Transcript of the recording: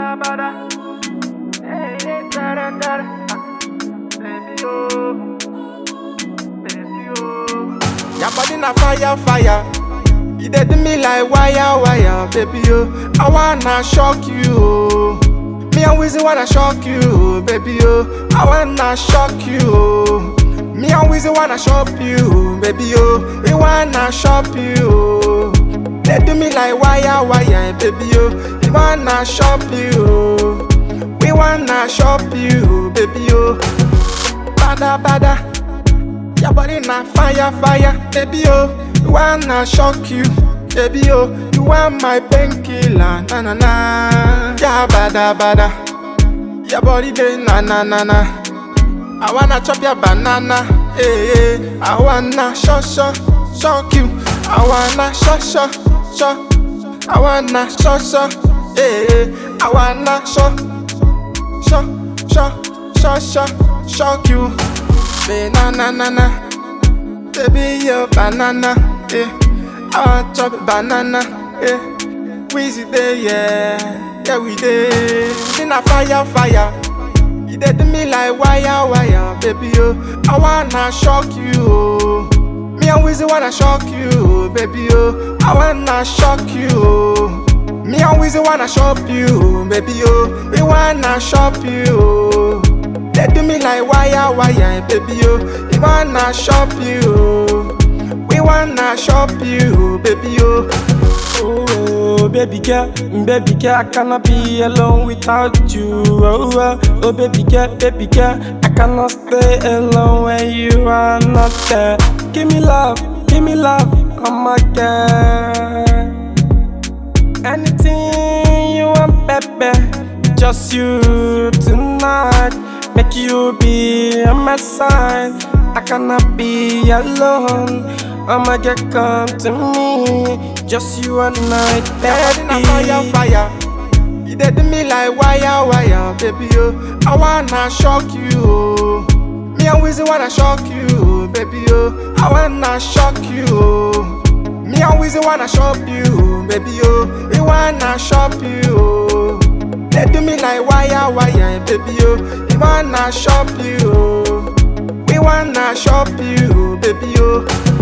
bada bada. Hey, hey, dada dada. Baby oh, baby oh. Your body na fire, fire. You dey do me like wire, wire, baby oh. I wanna shock you, oh. Me and Wizzy wanna shock you, oh, baby oh. I wanna shock you, oh. Me and Wizzy wanna shop you, baby oh. We wanna shop you, oh. They do me like wire, wire, baby oh. We wanna shop you, oh. We wanna shop you, baby oh. Bada, bada. Your body na fire, fire, baby oh. You wanna shock you, baby oh. You want my painkiller, na na na. Yeah, bada bada. Your body dey na na na na. I wanna chop your banana, eh eh. I wanna shock shock shock you. I wanna shock shock shock. I wanna shock shock, eh eh. I wanna shock shock shock shock shock shock you. Banana na na. Baby, you banana, eh. I want chop banana, eh. Weezy day, yeah, yeah we day. In a fire, fire. You dey do me like wire, wire, baby, oh. I wanna shock you, oh. Me and Weezy wanna shock you, oh, baby, oh. I wanna shock you, oh. Me and Weezy wanna shop you, baby, oh. We wanna shop you, oh. They do me like wire, wire, baby, oh. We wanna shop you, oh. We wanna shop you, baby, oh. Oh, baby girl, baby girl, I cannot be alone without you. Oh, oh, oh, baby girl, baby girl, I cannot stay alone when you are not there. Give me love, give me love, oh my girl. Anything you want, baby, just you tonight. Make you be on my side. I cannot be alone. Oh my girl, come to me. Just you and I, Your body na fire, baby. fire. You dey do me like wire, wire, baby, oh. I wanna shock you, oh. Me and Weezy wanna shock you, oh, baby, oh. I wanna shock you, oh. Me and Weezy wanna shop you, baby, oh. We wanna shop you, oh. They do me like wire, wire, baby, oh. We wanna shop you, oh. We wanna shop you, baby, oh.